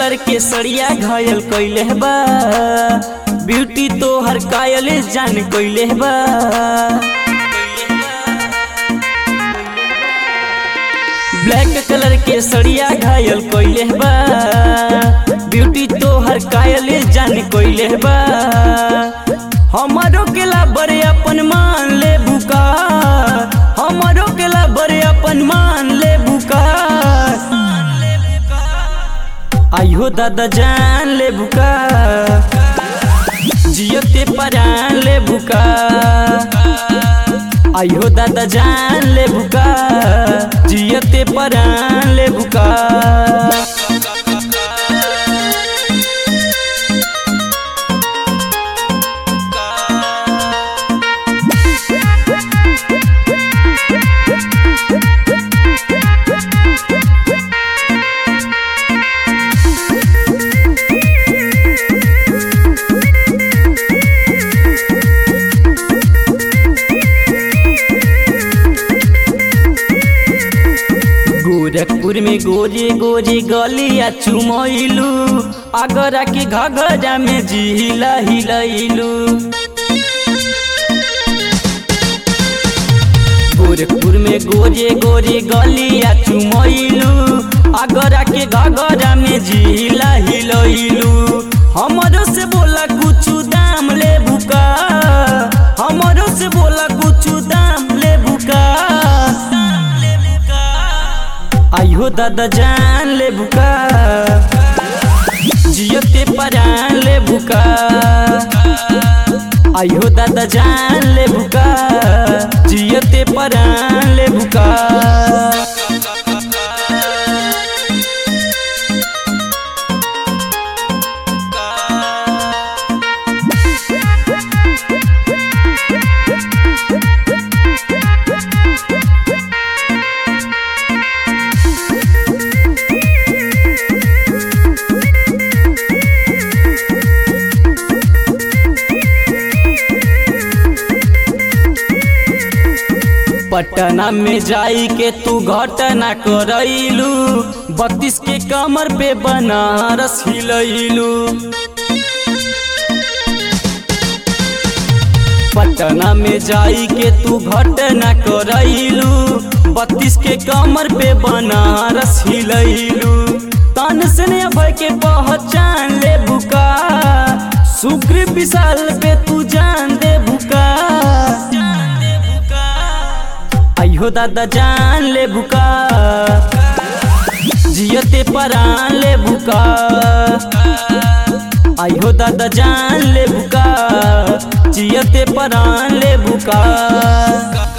colour के सड़िया घायल कइले बा ब्यूटी तोहर कायल जान कइले बा ब्लैक कलर के सड़िया घायल कइले बा ब्यूटी तोहर कायल जान कइले बा हमारो केला बड़े अपन मान ले बुका हमारो केला बड़े अपन मान ले बुका आइहो दादा जान ले बुका जियते परान ले बुका आइहो दादा जान ले बुका जियते परान ले बुका गोरखपुर में गोरे गोरे गलिया चुमैलू आगरा के घगरा में जिला हिलैलू गोरखपुर में गोरे गोरे गलिया चुमैलू आगरा के घगरा में जिला हिलैलू हमरो से बोला कुछ दाम ले बुका हमरो से बोला कुछ दाम ले बुका आइहो दादा जान ले बुका जियते परान ले बुका आइहो दादा जान ले बुका जियते परान ले बुका पटना में जाई के तू घटना करैलू बत्तीस के कमर पे बनारस हिलैलू पटना में जाई के तू घटना करैलू बत्तीस के कमर पे बनारस हिलैलू तन से भय के पहचान ले बुका सुग्रीव विशाल पे तू जान दे बुका आइहो दादा जान ले बुका जियते परान ले बुका आइहो दादा जान ले बुका जियते परान ले बुका